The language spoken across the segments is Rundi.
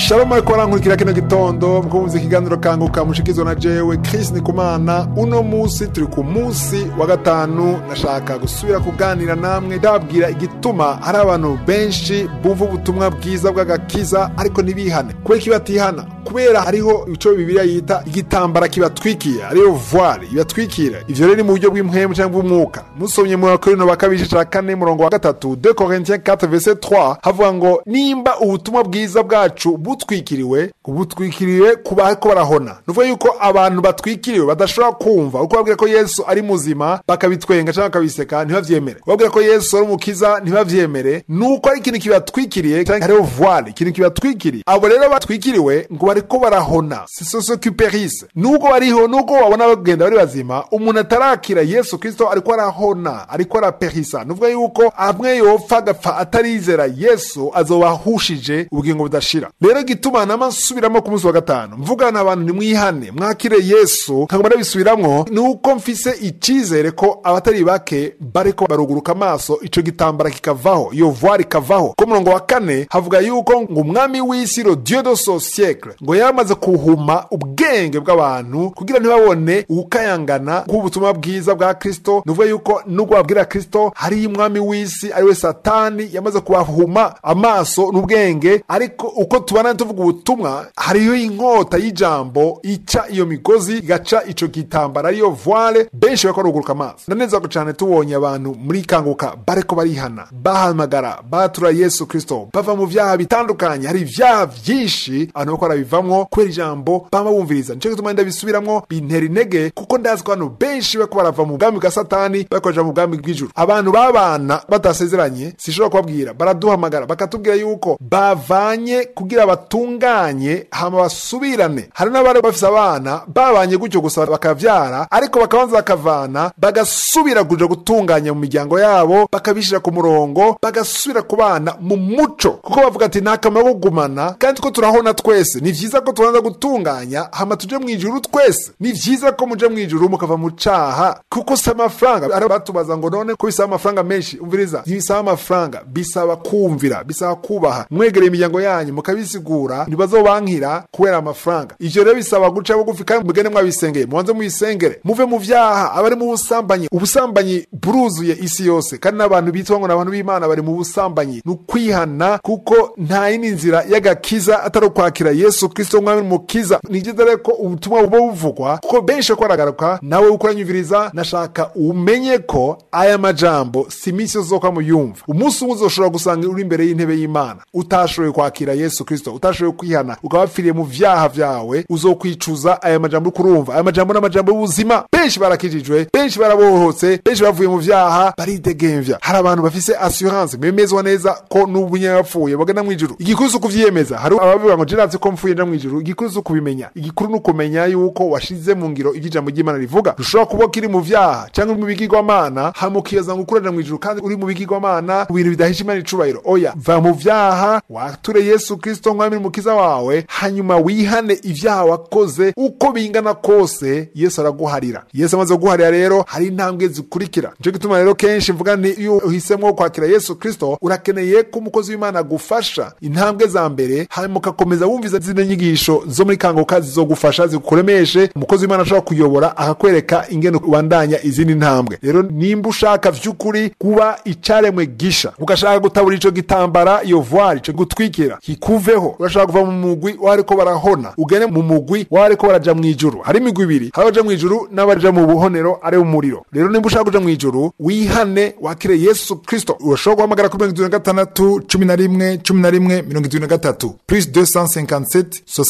shalom ariko barankurikira kino gitondo mukumvise ikiganiro kanguka mushikizwa na jewe Chris Nikumana uno musi turi ku musi wa gatanu nashaka gusubira kuganira namwe ndababwira igituma hari abantu benshi bumva ubutumwa bwiza bw'agakiza ariko ntibihane kubera iki batihana kubera hariho ico bibiliya yita igitambara kibatwikiye ariyo voile ibatwikira ivyo rero ni mu buryo bw'impwemu cyangwa bw'umwuka musomye mu bakorino ba kabiri ca kane murongo wa gatatu 2 Corinthiens 4 verset 3 havuga ngo nimba ubutumwa bwiza bwacu butwikiriwe butwikiriwe ku bariko barahona nuvuga yuko abantu batwikiriwe badashobora kumva uko babwira ko yesu ari muzima bakabitwenga cyangwa bakabiseka ntibavyemere babwira ko yesu ari umukiza ntibavyemere nuko ari ikintu kibatwikiriye canke hariho voile ikintu kibatwikiriye abo rero batwikiriwe ngo bariko barahona sisosokuperise nubwo bariho nubwo babona bagenda bari bazima umuntu atarakira yesu kristo ariko arahona ariko araperisa nuvuga yuko amwe yopfa agapfa atarizera yesu azoba ahushije ubugingo budashira rero gituma nama nsubiramo ku munsi wa gatanu mvugana abantu nimwihane mwakire yesu nkaguma ndabisubiramwo ni uko mfise icizere ko abatari bake bariko baruguruka amaso ico gitambara kikavaho iyo voile ikavaho ko murongo wa kane havuga yuko ngo umwami w'isi ro dieu de ce siècle ngo yamaze kuhuma ubwenge bw'abantu kugira ntibabone ukayangana k'ubutumwa bwiza bwa kristo nuvuga yuko nubwo babwira kristo hariyo umwami w'isi ariwe satani yamaze kubahuma amaso n'ubwenge ariko uko tubana tuvuga ubutumwa hariyo inkota y'ijambo ica iyo migozi igaca ico gitambara ariyo voile benshi bariko baruguruka amaso ndaneza ko cane tubonye abantu muri kanguka bariko barihana bahamagara batura yesu kristo bava mu vyaha bitandukanye hari ivyaha vyinshi abantu bariko barabivamwo kubera ijambo bama bumviriza nico gituma ndabisubiramwo bintera intege kuko ndazi ko abantu benshi bariko barava mu bwami bwa satani bariko baja mu bwami bw'ijuru abantu babana batasezeranye sishobora kubabwira baraduhamagara bakatubwira yuko bavanye kugira batunganye hama basubirane hari n'abari bafise abana babanye gutyo gusa bakavyara ariko bakabanza bakavana bagasubira kuja gutunganya mu miryango yabo bakabishira ku murongo bagasubira kubana mu muco kuko bavuga ati nta kamaro kugumana kandi ko turahona twese ni vyiza ko tubanza gutunganya hama tuje mu ijuru twese ni vyiza ko muje mu ijuru mukava mu caha kuko si amafaranga ari batubaza ngo none ko bisaba amafaranga menshi umviriza ntibisaba amafaranga bisaba kumvira bisaba kubaha mwegereye imiryango yanyu mukabisigura ntibazobankira kubera amafaranga ivyo rero bisaba guca bugufi kandi mugende mwabisengeye mubanze muyisengere muve mu vyaha abari mu busambanyi ubusambanyi buruzuye isi yose kandi n'abantu bitwa ngo n'abantu b'imana bari mu busambanyi ni ukwihana kuko nta yindi nzira y'agakiza atari ukwakira yesu kristo umwami n'umukiza ni byiza rero ko ubutumwa buba buvugwa kuko benshi ko baragaruka nawe uko uranyumviriza nashaka umenye ko aya majambo si iminsi yose uzoka muyumva umunsi umwe uzoshobora gusanga uri imbere y'intebe y'imana utashoboye kwakira yesu kristo utashoboye kwihana ukaba wapfiriye mu vyaha vyawe uzokwicuza aya majambo uriko urumva aya majambo ni amajambo y'ubuzima benshi barakijijwe benshi barabohotse benshi bavuye mu vyaha baridegemvya hari abantu bafise assurance bemezwa neza ko n'ubu nyene bapfuye bagenda mw'ijuru igikuru si ukuvyiyemeza hari abavuga ngo jirazi ko mpfuye nja mw'ijuru igikuru si ukubimenya igikuru ni ukumenya yuko washize mu ngiro ivyo ijambo ry'imana rivuga ushobora kuba kiri mu vyaha canke uri mu bigirwamana hama ukibaza ngo ukuraja mw'ijuru kandi uri mu bigirwamana mu bintu bidahisha imana icubahiro oya va mu vyaha wature yesu kristo mwami n'umukiza wawe hanyuma wihane ivyaha wakoze uko bingana kose yesu araguharira yesu amaze kuguharira rero hari intambwe zikurikira nico gituma rero kenshi mvuga nti iyo uhisemwo kwakira yesu kristo urakeneye ko umukozi w'imana agufasha intambwe za mbere hanyuma ugakomeza wumviza zino nyigisho zo muri kanguka zizogufasha zigukuremeshe umukozi w'imana ashobora kuyobora akakwereka ingene ubandanya izindi ntambwe rero nimba ushaka vy'ukuri kuba icaremwe gisha ugashaka gutabura ico gitambara iyo voile ico gutwikira kikuveho urashaka kuva mu mugwi wariko barahona ugene mu mugwi wariko baraja mw'ijuru hari imigwi ibiri hari abaja mw'ijuru n'abaja mu buhonero ari umuriro rero nimba ushaka kuja mw'ijuru wihane wakire yesu kristo urashobora guhamagara kuri mirongo itatu na gatandatu cumi na rimwe cumi na rimwe mirongo itatu na gatatu plus 257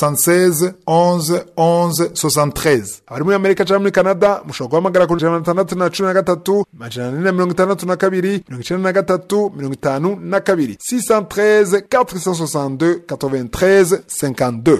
76 11 11 73 abari muri amerika canke muri canada mushobora guhamagara kuri ijana na tandatu na cumi na gatatu majana ane na mirongo itandatu na kabiri mirongo icenda na gatatu mirongo itanu na kabiri 613 462 93 52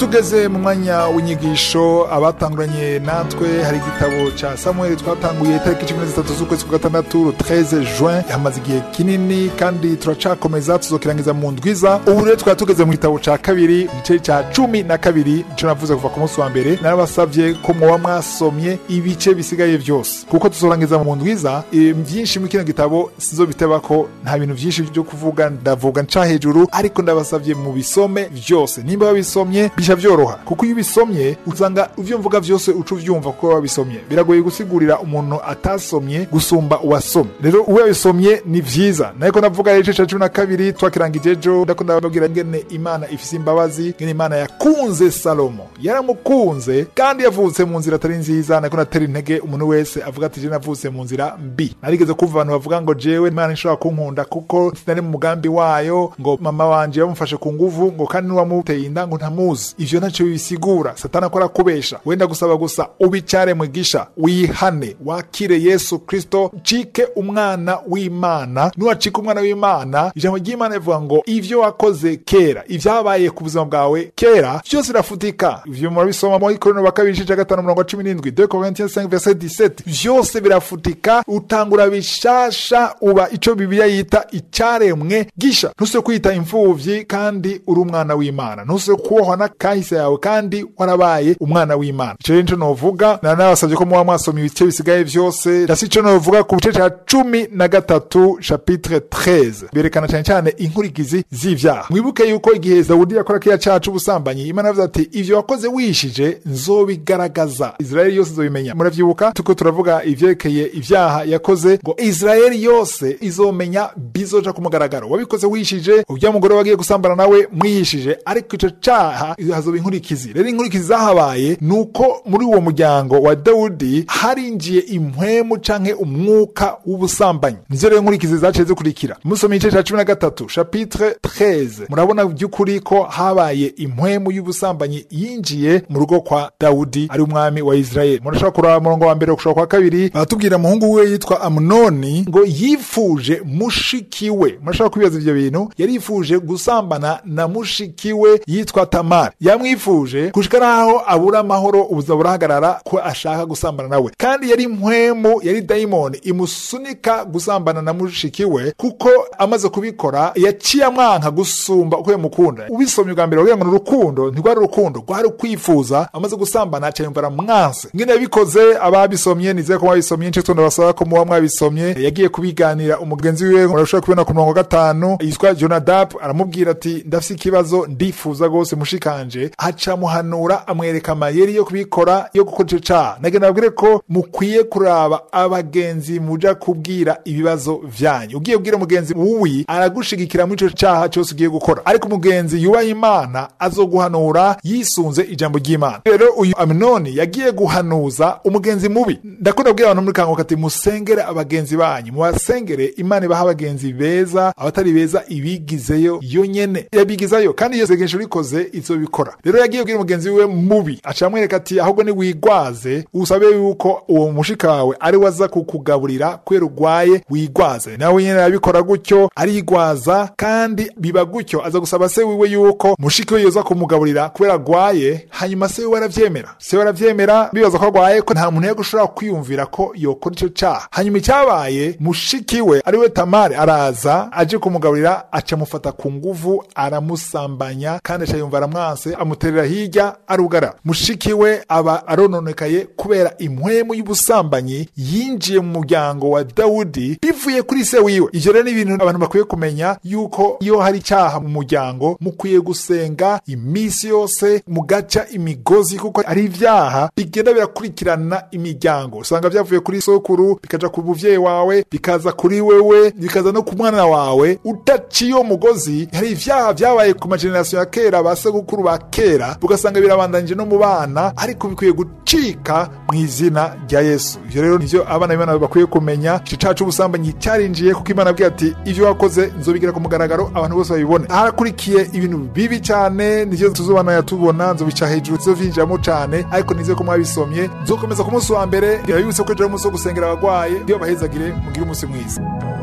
tugeze mu mwanya w'inyigisho abatanguranye natwe hari igitabo ca samuel twatanguye itariki cumi na zitatu z'ukwezi kwa gatandatu 13 juin yamaze igihe kinini kandi turacakomeza tuzokirangiza mu ndwiza ubu rero twari tugeze mu gitabo ca kabiri igice ca cumi na kabiri nico navuze kuva ku munsi wa mbere narabasavye ko mwoba mwasomye ibice bisigaye vyose kuko tuzorangiza mu ndwiza e, vyinshi muri kino gitabo sizobiteba ko nta bintu vyinshi vyo kuvuga ndavuga nca hejuru ariko ndabasavye mu bisome vyose nimba babisomye bisha vyoroha kuko iyo ubisomye usanga ivyo mvuga vyose uca uvyumva kuko wabisomye biragoye gusigurira umuntu atasomye gusumba uwasomye rero uwo yabisomye ni vyiza nariko ndavuga rero igice ca cumi na kabiri twakirangije ejo ndako ndababwira ngene imana ifise imbabazi ngene imana yakunze salomo yaramukunze kandi yavutse mu nzira atari nziza nariko natera intege umuntu wese avuga ati je navutse mu nzira mbi narigeze kumva abantu bavuga ngo jewe imana ishobora kunkunda kuko sinari mu mugambi wayo ngo mama wanje yamufashe ku nguvu ngo kandi n'uwamuteye inda ngo ntamuzi ivyo ntaco bibisigura satani akora kubesha wenda gusaba gusa ubicare mwigisha wihane wakire yesu kristo cike umwana w'imana niwacika umwana w'imana ijambo ry'imana rivuga ngo ivyo wakoze kera ivyabaye ku buzima bwawe kera vyose birafutika ivyo murabisoma muri korino wa kabiri igice ca gatanu umurongo wa cumi n'indwi de corinthiens 5 verset 17 vyose birafutika utangura bishasha uba ico bibiliya yita icaremwe gisha ntuse kwita imfuvyi kandi uri umwana w'imana ntuse kubohwa n'akahise yawe kandi warabaye umwana w'imana ico rero nico novuga na nabasavye ko muba mwasoma ibice bisigaye vyose ndasi ico novuga ku gice ca cumi na gatatu chapitre 13 berekana cane cane inkurikizi z'ivyaha mwibuke yuko igihe dawudi yakora kiriya caha c'ubusambanyi imana yavuze ati ivyo wakoze wishije nzobigaragaza israeli yose izobimenya muravyibuka tuko turavuga ivyerekeye ivyaha yakoze ngo israeli yose izomenya bizoja ku mugaragaro wabikoze wishije urya mugore wagiye gusambana nawe mwihishije ariko ico caha hazoba inkurikizi rero inkurikizi zahabaye nuko muri uwo muryango wa dawudi harinjiye impwemu canke umwuka w'ubusambanyi nizo rero inkurikizi zaciye zikurikira musoma igice ca cumi na gatatu chapitre 13 murabona by'ukuri ko habaye impwemu y'ubusambanyi yinjiye mu rugo kwa dawudi ari umwami wa israeli murashobora kuraba umurongo wa mbere gushobora kwa kabiri baratubwira umuhungu we yitwa amunoni ngo yifuje mushiki we murashobora kwibaza ivyo bintu yarifuje gusambana na mushiki we yitwa tamari yamwifuje gushika naho abura amahoro ubuza burahagarara ko ashaka gusambana nawe kandi yari impwemu yari dayimoni imusunika gusambana na mushiki we kuko amaze kubikora yaciye amwanka gusumba uko yamukunda ubisomye ubwa mbere wagira ngo ni urukundo ntirwari urukundo rwari ukwifuza amaze gusambana aca yumva aramwanse ngene yabikoze ababisomye nizeye ko mwabisomye ncitwe ndabasaba ko muba mwabisomye yagiye kubiganira umugenzi wiwe murashobora kubibona ku murongo wa gatanu yitwa jonadab aramubwira ati ndafise ikibazo ndifuza rwose mushikanje aca muhanura amwereka amayeri yo kubikora yo gukora ico caha nagenda babwire ko mukwiye kuraba abagenzi muja kubwira ibibazo vyanyu ugiye kubwira umugenzi wuwi aragushigikira muri ico caha cyose ugiye gukora ariko umugenzi yubaha imana azoguhanura yisunze ijambo ry'imana rero uyu aminoni yagiye guhanuza umugenzi mubi ndakunda kubwira abantu muri kanguka ati musengere abagenzi banyu mubasengere imana ibaha abagenzi beza abatari beza ibigizeyo yo nyene yabigizayo kandi iyo sengesho rikoze izobikora rero yagiye kubwira umugenzi wiwe mubi aca amwereka ati ahubwo niwigwaze usabe yuko uwo mushika wawe ari we aza kukugaburira kubera urwaye wigwaze nawe nyene arabikora gutyo arigwaza kandi biba gutyo aza gusaba se wiwe yuko mushiki we yoza kumugaburira kubera agwaye hanyuma se wiwe aravyemera se we aravyemera bibaza ko agwaye ko nta muntu yagushobora kwiyumvira ko yokora ico caha hanyuma icyabaye mushiki we ari we tamari araza aje kumugaburira aca amufata ku nguvu aramusambanya kandi aca yumva aramwanse amuterera hirya arugara mushiki we aba arononekaye kubera impwemu y'ubusambanyi yinjiye mu muryango wa dawudi bivuye kuri se wiwe ivyo rero ni ibintu abantu bakwiye kumenya yuko iyo hari icyaha mu muryango mukwiye gusenga iminsi yose mugaca imigozi kuko ari ivyaha bigenda birakurikirana imiryango usanga vyavuye kuri sokuru bikaja ku muvyeyi wawe bikaza kuri wewe bikaza no ku mwana wawe udaciye uwo mugozi hari ivyaha vyabaye ku majenerasiyo ya kera ba segukuru ba kera ugasanga birabandanije no mu bana ariko bikwiye gucika mu izina rya yesu ivyo rero nivyo abana b'imana bakwiye kumenya ico caha c'ubusambanyi carinjiye kuko imana abwira ati ivyo wakoze nzobigira ku mugaragaro abantu bose babibone harakurikiye ibintu bibi cane nivyo tuzobana tubona nzobica hejuru tuzovyinjiramo cane ariko nizeye ko mwabisomye nzokomeza ku munsi wa mbere birabibutse ko ejo ari umunsi wo gusengera abagwaye iyo bahezagire mugire umunsi mwiza